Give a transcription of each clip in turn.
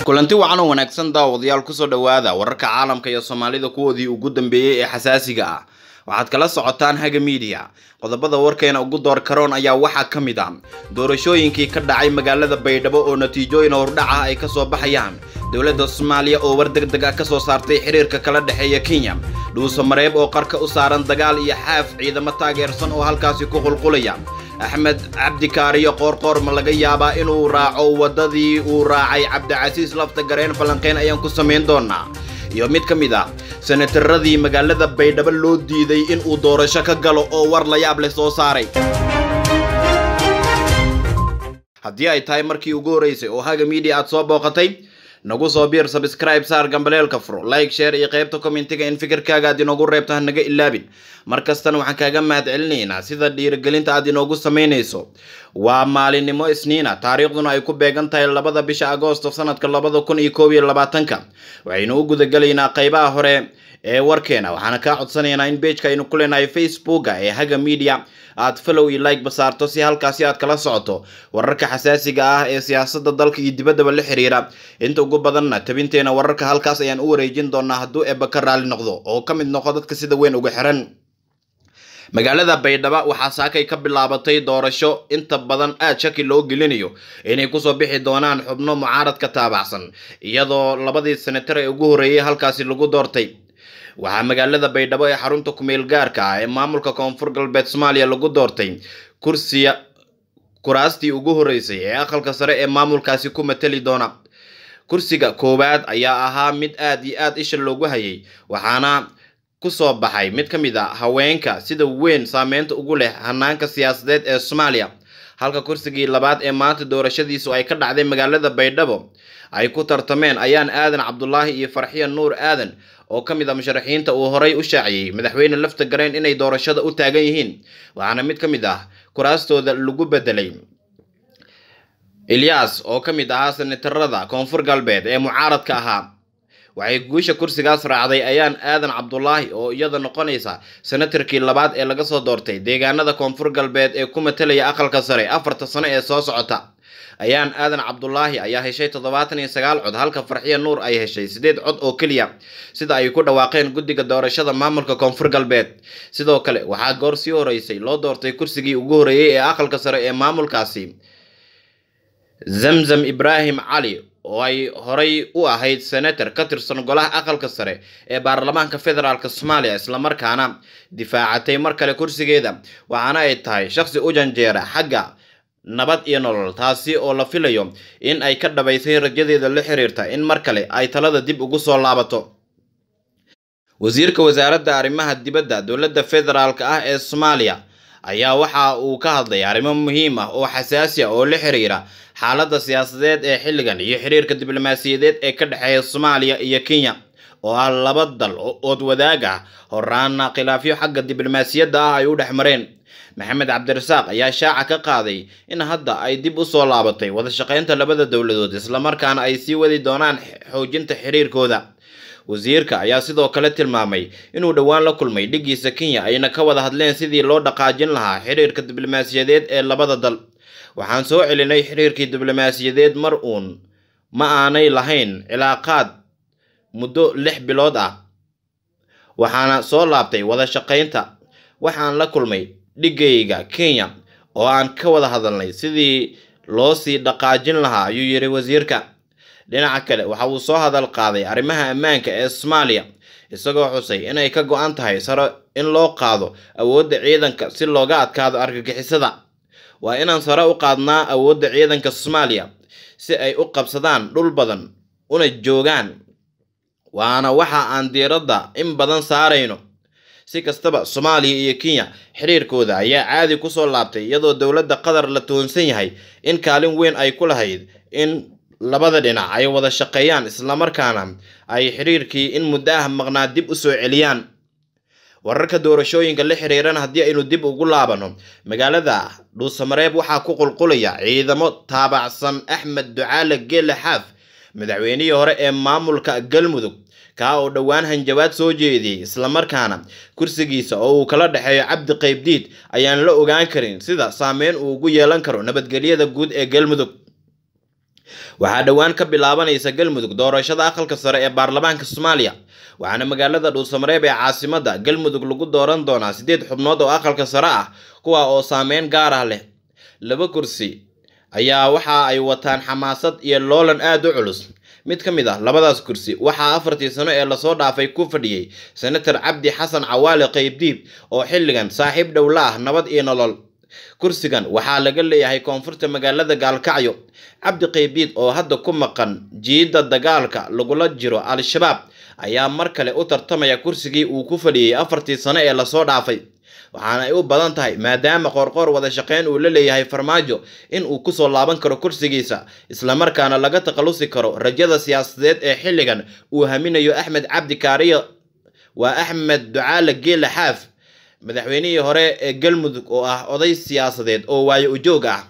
kulanti wacan oo wanaagsan daawadayaal kusoo dhowaada wararka caalamka iyo soomaalida kuwoodii ugu dambeeyey ee xasaasiga ah waxaad kala socotaan haga miidiya qodobada warkeena ugu door karoon ayaa waxaa ka mid ah doorashooyinkii ka dhacay magaalada baydhabo oo natiijooyin hordhaca ay kasoo baxayaan dowladda soomaaliya oo war deg deg ah kasoo saartay xiriirka kala dhexeeya kenya dhuuso mareeb oo qarka u saaran dagaal iyo xaaf ciidamo taageersan oo halkaasi ku qulqulaya axmed cabdikaariyo qoorqoor ma laga yaabaa inuu raaco waddadii uu raacay cabdicasiis lafta gareen falanqeyn ayaan ku samayn doonaa iyo mid ka mid ah senataradii magaalada baydhabo loo diiday in uu doorasho ka galo oo war la yaab leh soo saaray haddii ay tahay markii ugu horreysay oo haga miidiya aad soo booqatay nagu soo biir sabscribe saar gambaleelka furo like share iyo qaybta commentiga in fikirkaaga aad inoogu reebto ha naga ilaabin mar kastana waxaan kaaga mahad celinaynaa sida dhiirigelinta aad inoogu samaynayso waa maalinimo isniina taariikhduna ay ku beegan tahay labada bisha agoosto sanadka labada kun iyo koob iyo labaatanka waxaynu u gudagelaynaa qaybaha hore ee warkeena waxaana kaa codsanaynaa in beejka aynu ku leenahay facebooka ee haga media aad follow iyo like basaarto si halkaasi aad kala socoto wararka xasaasiga ah ee siyaasadda dalka iyo dibaddaba la xiriira inta ugu badanna tabinteena wararka halkaas ayaan u wareejin doonaa hadduu eebba ka raali noqdo oo ka mid noqo dadka sida weyn uga xiran magaalada baydhabo waxaa saakay ka bilaabatay doorasho inta badan aad shaki loo gelinayo inay kusoo bixi doonaan xubno mucaaradka taabacsan iyadoo labadii senatar ee ugu horreeyay halkaasi lagu doortay waxaa magaalada baydhabo ee xarunta kumeel gaarka ah ee maamulka koonfur galbeed soomaaliya lagu doortay kursiya kuraastii ugu horreysay ee aqalka sare ee maamulkaasi ku matali doona kursiga koowaad ayaa ahaa mid aad iyo aad isha loogu hayay waxaana kusoo baxay mid ka mid a haweenka sida weyn saameynta ugu leh hanaanka siyaasadeed ee soomaaliya halka kursigii labaad ee maanta doorashadiisu ay ka dhacday magaalada baydhabo ay ku tartameen ayaan aadan cabdulaahi iyo farxiya nuur aadan oo ka mid a musharaxiinta uu horay u shaaciyey madaxweyne lafta gareen inay doorashada u taagan yihiin waxaana mid ka mid ah kuraastooda lagu bedelay ilyas oo ka mid ahaa senatarada koonfur galbeed ee mucaaradka ahaa waxay guusha kursigaas raacday ayaan aadan cabdulaahi oo iyada noqonaysa senatarkii labaad ee laga soo doortay deegaanada koonfur galbeed ee ku matalaya aqalka sare afarta sano ee soo socota ayaan aadan cabdulaahi ayaa heshay toddobaatan iyo sagaal cod halka farxiya nuur ay heshay sideed cod oo keliya sida ay ku dhawaaqeen guddiga doorashada maamulka koonfur galbeed sidoo kale waxaa goor sii horeysay loo doortay kursigii ugu horreeyey ee aqalka sare ee maamulkaasi zamzam ibraahim cali oo ay horay u ahayd senator ka tirsan golaha aqalka sare ee baarlamaanka federaalk soomaaliya islamarkaana difaacatay mar kale kursigeeda waxaana ay tahay shaqsi u janjeera xagga nabad iyo nolol taasi oo la filayo in ay ka dhabaysay rajadeeda la xiriirta in mar kale ay talada dib ugu soo laabato wasiirka wasaaradda arrimaha dibadda dowladda federaalk ah ee soomaaliya ayaa waxa uu ka hadlay arrimo muhiim ah oo xasaasi ah oo la xiriira xaaladda siyaasadeed ee xilligan iyo xiriirka diblomaasiyadeed ee ka dhexeeya soomaaliya iyo kenya oo ah laba dal oo ood wadaag ah horaana khilaafyo xagga diblomaasiyadda ah ay u dhex mareen maxamed cabdirasaaq ayaa shaaca ka qaaday in hadda ay dib u soo laabatay wada shaqaynta labada dowladood islamarkaana ay sii wadi doonaan xoojinta xiriirkooda wasiirka ayaa sidoo kale tilmaamay inuu dhowaan la kulmay dhiggiisa kenya ayna ka wada hadleen sidii loo dhaqaajin lahaa xiriirka diblomaasiyadeed ee labada dal waxaan soo celinay xiriirkii diblomaasiyadeed mar uun ma aanay lahayn cilaaqaad muddo lix bilood ah waxaana soo laabtay wada shaqaynta waxaan la kulmay dhiggayga kenya oo aan ka wada hadalnay sidii loo sii dhaqaajin lahaa ayuu yidhi wasiirka dhinaca kale waxa uu soo hadal qaaday arrimaha ammaanka ee soomaaliya isagoo xusay inay ka go-an tahay sare in loo qaado awoodda ciidanka si looga adkaado argagixisada waa inaan sare u qaadnaa awoodda ciidanka soomaaliya si ay u qabsadaan dhul badan una joogaan waana waxa aan diiradda in badan saarayno si kastaba soomaaliya iyo kenya xiriirkooda ayaa caadi kusoo laabtay iyadoo dowladda qatar la tuhunsan yahay in kaalin weyn ay ku lahayd in labada dhinac ay wada shaqeeyaan islamarkaana ay xiriirkii in muddo ah maqnaa dib u soo celiyaan wararka doorashooyinka la xiriiran haddii aynu dib ugu laabano magaalada dhuusamareeb waxaa ku qulqulaya ciidamo taabacsan axmed ducaale geele xaaf madaxweynihii hore ee maamulka galmudug kaa oo dhowaan hanjabaad soo jeediyey islamarkaana kursigiisa oo uu kala dhexeeyo cabdi qaybdiid ayaan la ogaan karin sida saameyn uu ugu yeelan karo nabadgelyada guud ee galmudug waxaa dhowaan ka bilaabanaysa galmudug doorashada aqalka sare ee baarlamaanka soomaaliya waxaana magaalada dhuusamareeb ee caasimada galmudug lagu dooran doonaa siddeed xubnood oo aqalka sare ah kuwa oo saameyn gaar ah leh laba kursi ayaa waxa ay wataan xamaasad iyo loolan aada u culus mid ka mid ah labadaas kursi waxaa afartii sano ee lasoo dhaafay ku fadhiyey senator cabdi xasan cawaale qaybdiib oo xilligan saaxiib dhowla ah nabad iyo nolol kursigan waxaa laga leeyahay koonfurta magaalada gaalkacyo cabdi qaybdiid oo hadda ku maqan jiidda dagaalka lagula jiro al-shabaab ayaa mar kale u tartamaya kursigii uu ku fadhiyey afartii sano ee lasoo dhaafay waxaana ay u badan tahay maadaama qoorqoor wada shaqeyn uu la leeyahay farmaajo in uu kusoo laaban karo kursigiisa islamarkaana laga takhalusi karo rajada siyaasadeed ee xilligan uu haminayo axmed cabdi kaariyo waa axmed ducaale geela xaaf madaxweynihii hore ee galmudug oo ah oday siyaasadeed oo waayo ujoog ah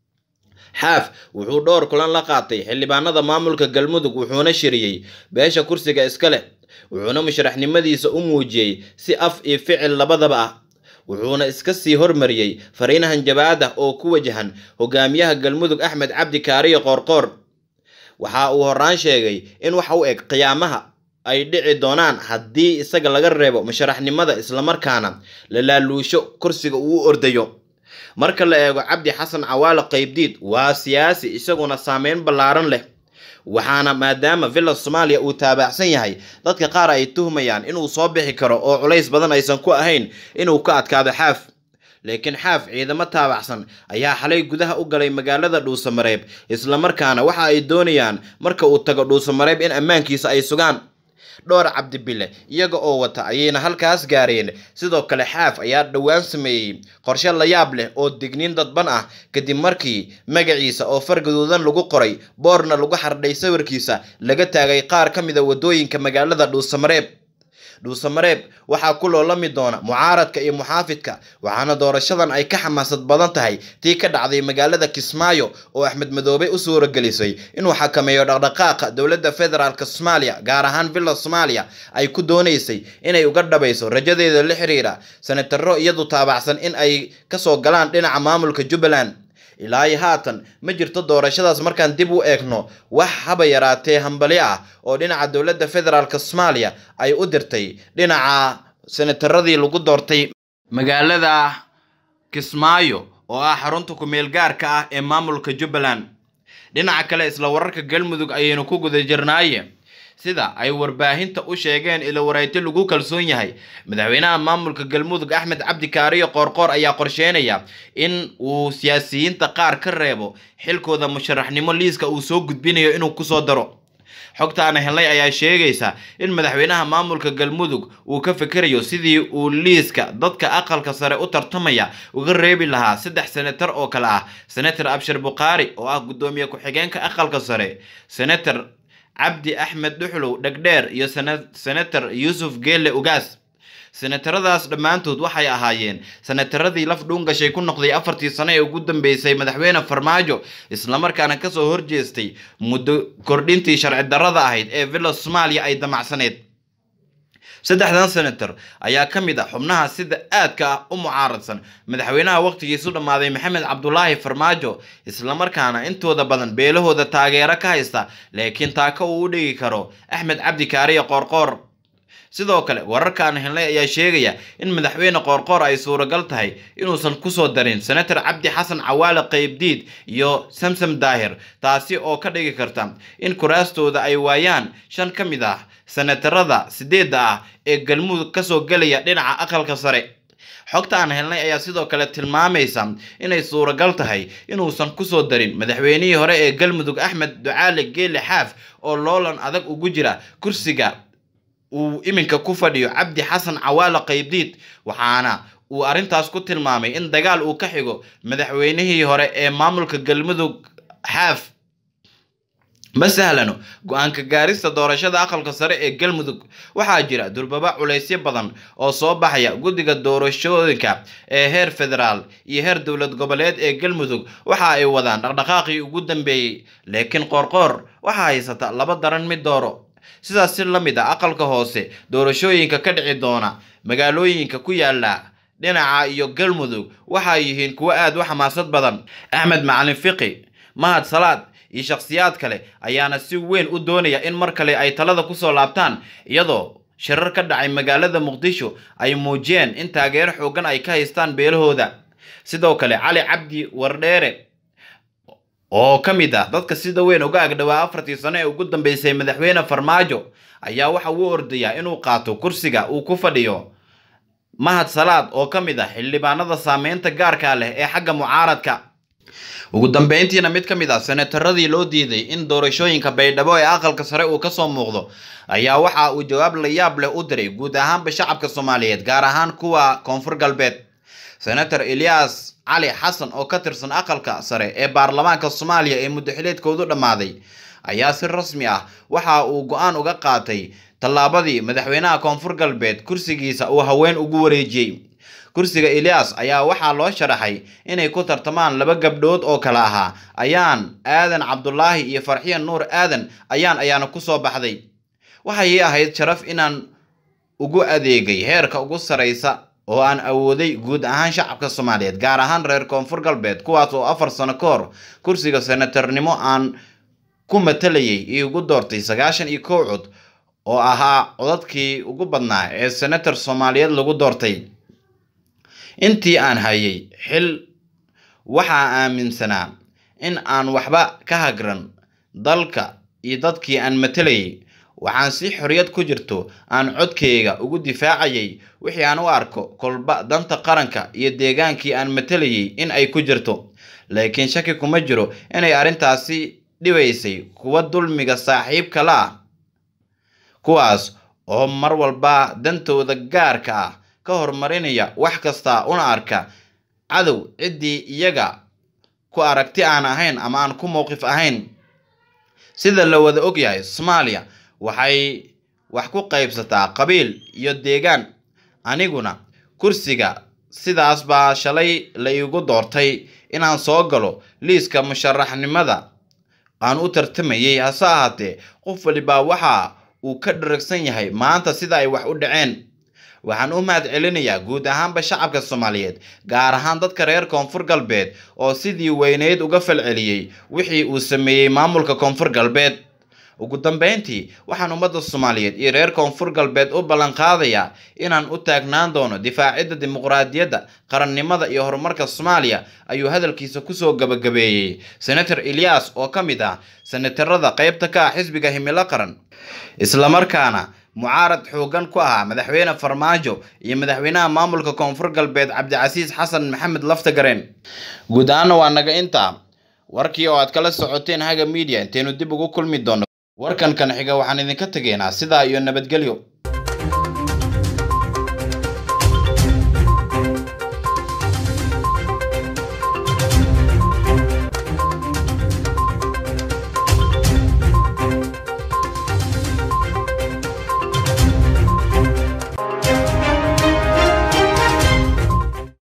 xaaf wuxuu dhowr kulan la qaatay xildhibaanada maamulka galmudug wuxuuna shiriyey beesha kursiga iska leh wuxuuna musharaxnimadiisa u muujiyey si af iyo ficil labadaba ah wuxuuna iska sii hormariyey fariinahan jabaad ah oo ku wajahan hogaamiyaha galmudug axmed cabdi kaariyo qoorqoor waxa uu horaan sheegay in waxa u eg qiyaamaha ay dhici doonaan haddii isaga laga reebo musharaxnimada islamarkaana la laaluusho kursiga uu u ordayo marka la eego cabdi xasan cawaale qaybdiid waa siyaasi isaguna saameyn ballaaran leh waxaana maadaama villa soomaaliya uu taabacsan yahay dadka qaar ay tuhmayaan inuu soo bixi karo oo culays badan aysan ku ahayn inuu ka adkaado xaaf laakiin xaaf ciidamo taabacsan ayaa xalay gudaha u galay magaalada dhuusamareeb islamarkaana waxa ay doonayaan marka uu tago dhuusamareeb in ammaankiisa ay sugaan dhowr cabdibile iyaga oo wata ayayna halkaas gaareen sidoo kale xaaf ayaa dhowaan sameeyey qorshe layaab leh oo digniin dadban ah kadib markii magaciisa oo far gaduudan lagu qoray boorna lagu xardhay sawirkiisa laga taagay qaar ka mida wadooyinka magaalada dhuusamareeb dhuusamareeb waxaa ku loolami doona mucaaradka iyo muxaafidka waxaana doorashadan ay ka xamaasad badan tahay tii ka dhacday magaalada kismaayo oo axmed madoobe u suuragelisay inuu xakameeyo dhaqdhaqaaqa dowladda federaalk soomaaliya gaar ahaan villa soomaaliya ay ku doonaysay inay uga dhabayso rajadeeda la xiriira senataro iyadu taabacsan in ay kasoo galaan dhinaca maamulka jubbaland ilaa iyo haatan ma jirto doorashadaas markaan dib u eegno wax haba yaraatee hambali ah oo dhinaca dowladda federaalk soomaaliya ay u dirtay dhinaca senataradii lagu doortay magaalada kismaayo oo ah xarunta ku-meel gaarka ah ee maamulka jubbaland dhinaca kale isla wararka galmudug ayaynu ku guda jirnaaye sida ay warbaahinta u sheegeen ilo warayto lagu kalsoon yahay madaxweynaha maamulka galmudug axmed cabdi kaariyo qoorqoor ayaa qorsheynaya in uu siyaasiyiinta qaar ka reebo xilkooda musharaxnimo liiska uu soo gudbinayo inuu kusoo daro xogtaana helnay ayaa sheegaysa in madaxweynaha maamulka galmudug uu ka fikirayo sidii uu liiska dadka aqalka sare u tartamaya uga reebi lahaa saddex senatar oo kale ah senator abshir bukhaari oo ah guddoomiye ku-xigeenka aqalka sare senator cabdi axmed dhuxlow dhegdheer iyo senator yuusuf geelle ugaas senataradaas dhammaantood waxay ahaayeen senataradii laf dhuungashay ku noqday afartii sano ee ugu dambeysay madaxweyne farmaajo islamarkaana kasoo horjeestay muddo kordhintii sharci darrada ahayd ee villa soomaaliya ay damacsaneed saddexdan senator ayaa ka mid ah xubnaha sida aadka ah u mucaaradsan madaxweynaha waqtigiisu dhammaaday maxamed cabdulaahi farmaajo islamarkaana intooda badan beelahooda taageero ka haysta laakiin taaka uu u dhigi karo axmed cabdi kaariyo qoorqoor sidoo kale wararkaan helnay ayaa sheegaya in madaxweyne qoorqoor ay suuragal tahay inuusan kusoo darin senator cabdi xasan cawaale qaybdiid iyo samsam daahir taasi oo ka dhigi karta in kuraastooda ay waayaan shan ka mid ah senatarada sideedda ah ee galmudug kasoo gelaya dhinaca aqalka sare xogta aan helnay ayaa sidoo kale tilmaamaysa inay suuragal tahay inuusan kusoo darin madaxweynihii hore ee galmudug axmed ducaale geele xaaf oo loolan adag ugu jira kursiga uu iminka ku fadhiyo cabdi xasan cawaale qaybdiid waxaana uu arrintaas ku tilmaamay in dagaal uu ka xigo madaxweynihii hore ee maamulka galmudug xaaf ma sahlano go-aanka gaarista doorashada aqalka sare ee galmudug waxaa jira durbaba culaysyo badan oo soo baxaya guddiga doorashooyinka ee heer federaal iyo heer dowlad goboleed ee galmudug waxa ay wadaan dhaqdhaqaaqii ugu dambeeyey laakiin qoorqoor waxaa haysata laba daran mid dooro sidaas si la mid a aqalka hoose doorashooyinka ka dhici doona magaalooyinka ku yaala dhinaca iyo galmudug waxay yihiin kuwo aada u xamaasad badan axmed macalin fiqi mahad salaad iyo shakhsiyaad kale ayaana si weyn u doonaya in mar kale ay talada kusoo laabtaan iyadoo shirar ka dhacay magaalada muqdisho ay muujiyeen in taageero xoogan ay ka haystaan beelahooda sidoo kale cali cabdi wardheere oo ka mid ah dadka sida weyn uga agdhowaa afartii sano ee ugu dambeysay madaxweyne farmaajo ayaa waxa uu ordayaa inuu qaato kursiga uu ku fadhiyo mahad salaad oo ka mid ah xildhibaanada saameynta gaarka leh ee xagga mucaaradka ugu dambeyntiina mid ka mid ah senataradii loo diiday in doorashooyinka baydhabo ee aqalka sare uu kasoo muuqdo ayaa waxa uu jawaab la yaab leh u diray guud ahaanba shacabka soomaaliyeed gaar ahaan kuwa koonfur galbeed senator elias cali xasan oo ka tirsan aqalka sare ee baarlamaanka soomaaliya ee muddaxileedkoodu dhammaaday ayaa si rasmi ah waxa uu go-aan uga qaatay tallaabadii madaxweynaha koonfur galbeed kursigiisa uu haween ugu wareejiyey kursiga elias ayaa waxaa loo sharaxay inay ku tartamaan laba gabdhood oo kale ahaa ayaan aadan cabdulaahi iyo farxiyan nuur aadan ayaan ayaana kusoo baxday waxay ahayd sharaf inaan ugu adeegay heerka ugu saraysa oo aan awooday guud ahaan shacabka soomaaliyeed gaar ahaan reer koonfur galbeed kuwaas oo afar sano ka hor kursiga senatarnimo aan ku matalayay iyo ugu doortay sagaashan iyo kow cod oo ahaa codadkii ugu badnaa ee senator soomaaliyeed lagu doortay intii aan hayay xil waxaa aaminsanaa in aan waxba ka hagran dalka iyo dadkii aan matalayay waxaan si xorriyad ku jirto aan codkayga ugu difaacayay wixii aan u arko kolba danta qaranka iyo deegaankii aan matalayay in ay ku jirto laakiin shaki kuma jiro inay arrintaasi dhibaysay kuwa dulmiga saaxiibka la ah kuwaas oo mar walba dantooda gaarka ah ka horumarinaya wax kasta una arka cadow ciddii iyaga ku aragti aan ahayn ama aan ku mowqif ahayn sida la wada ogyahay soomaaliya waxay wax ku qaybsataa qabiil iyo deegaan aniguna kursiga sidaas baa shalay la iigu doortay inaan soo galo liiska musharaxnimada aan u tartamayay hase ahaatee qof walibaa waxa uu ka dharagsan yahay maanta sida ay wax u dhaceen waxaan u mahad celinayaa guud ahaanba shacabka soomaaliyeed gaar ahaan dadka reer koonfur galbeed oo sidii weyneyd uga falceliyey wixii uu sameeyey maamulka koonfur galbeed ugu dambeyntii waxaan ummadda soomaaliyeed iyo reer koonfur galbeed u ballan qaadayaa inaan u taagnaan doono difaacidda dimuqraadiyadda qarannimada iyo horumarka soomaaliya ayuu hadalkiisa kusoo gabagabeeyey senator elias oo ka mid ah senatarada qeybta ka ah xisbiga himilo qaran islamarkaana mucaarad xoogan ku ahaa madaxweyne farmaajo iyo madaxweynaha maamulka koonfur galbeed cabdicasiis xasan maxamed laftagareen guud ahaana waa naga intaa warkii oo aad kala socoteen haga media intaynu dib ugu kulmi doono warkan kan xiga waxaan idinka tegaynaa sidaa iyo nabadgelyo